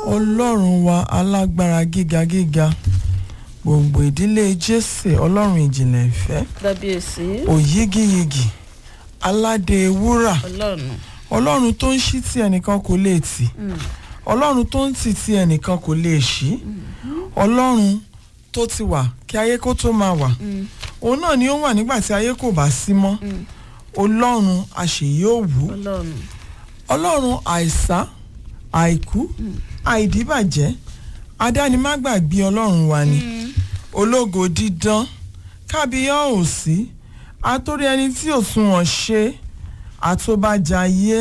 ọlọ́run wa alágbára gíga gíga gbòǹgbò ìdílé jésè ọlọ́run ìjìnlẹ̀ ìfẹ́ kábíyèsí òyígíyigì aládé wúrà ọlọ́run ọlọ́run tó ń ṣí tí ẹnìkan kò lè tì ọlọ́run tó ń tì tí ẹnìkan kò lè ṣí ọlọ́run tó ti wà kí ayé kó tó máa wà òun náà ni ó wà nígbà tí ayé kò bá sí mọ́ ọlọ́run àṣeyí òwú ọlọ́run ọlọ́run àìsá àìkú àìdíbàjẹ́ adánimágbàgbé ọlọ́run wa ni ológo dídán kábíyá òsí àtórí ẹni tí ò sunwọ̀n ṣe àtòbàjáyé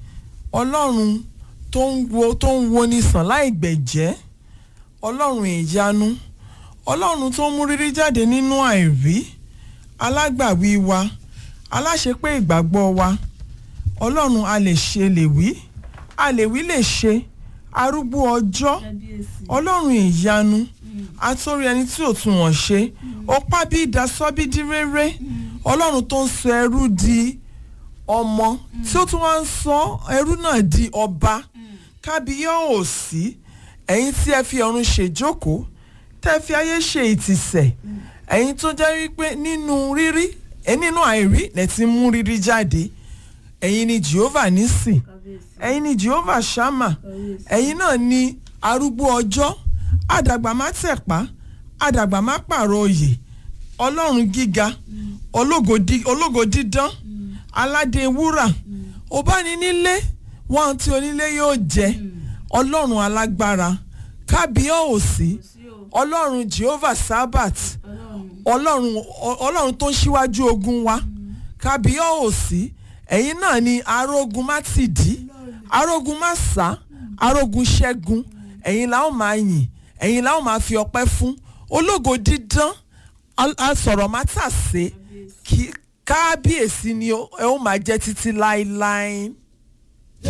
ọlọ́run tó ń wo tó ń wo ní sàn láì gbẹ̀jẹ́ ọlọ́run ìyanu ọlọ́run tó ń mú rírí jáde nínú àìrí alágbàwí wa aláṣepé ìgbàgbọ́ wa ọlọ́run a lè ṣe lè wí a lè wí lè ṣe arúgbó ọjọ́ ọlọ́run ìyanu àtórí ẹni tí ò tún wọ̀n ṣe ọpá bí ìdásọ́bídí rere ọlọ́run tó ń sọ ẹrú di ọmọ tí ó tún wá ń sọ ẹrú náà di ọba kábíyá òsì ẹ̀yin tí ẹ fi ọ̀run ṣèjókòó tẹ́ fi ayé ṣe ìtìsẹ̀ ẹ̀yin tó jẹ́ wípé nínú rírí ẹ nínú àìrí lẹ ti mú rírí jáde ẹ̀yin ni jehovah nísìn ẹ̀yin ni jehovah shama ẹ̀yin náà ni arúgbó ọjọ́ àdàgbà má tẹ̀pá àdàgbà má pààrọ̀ oyè ọlọ́run gíga ológo dí- ológo dídán aládé wúrà ọbáninílé wọn tí onílé yóò jẹ ọlọ́run alágbára kábíyá òsì ọlọ́run jehovah sabbath ọlọ́run ọ- ọlọ́run tó ń ṣíwájú ogun wa kábíyá òsì ẹ̀yin náà ni arógun má ti dí arógun má sá arógun ṣẹ́gun ẹ̀yin la ó máa yìn ẹ̀yin la ó máa fi ọpẹ́ fún ológo dídán al- asọ̀rọ̀ má tàsé kí kábíyèsí ni ó ẹ ó máa jẹ́ títí láéláé.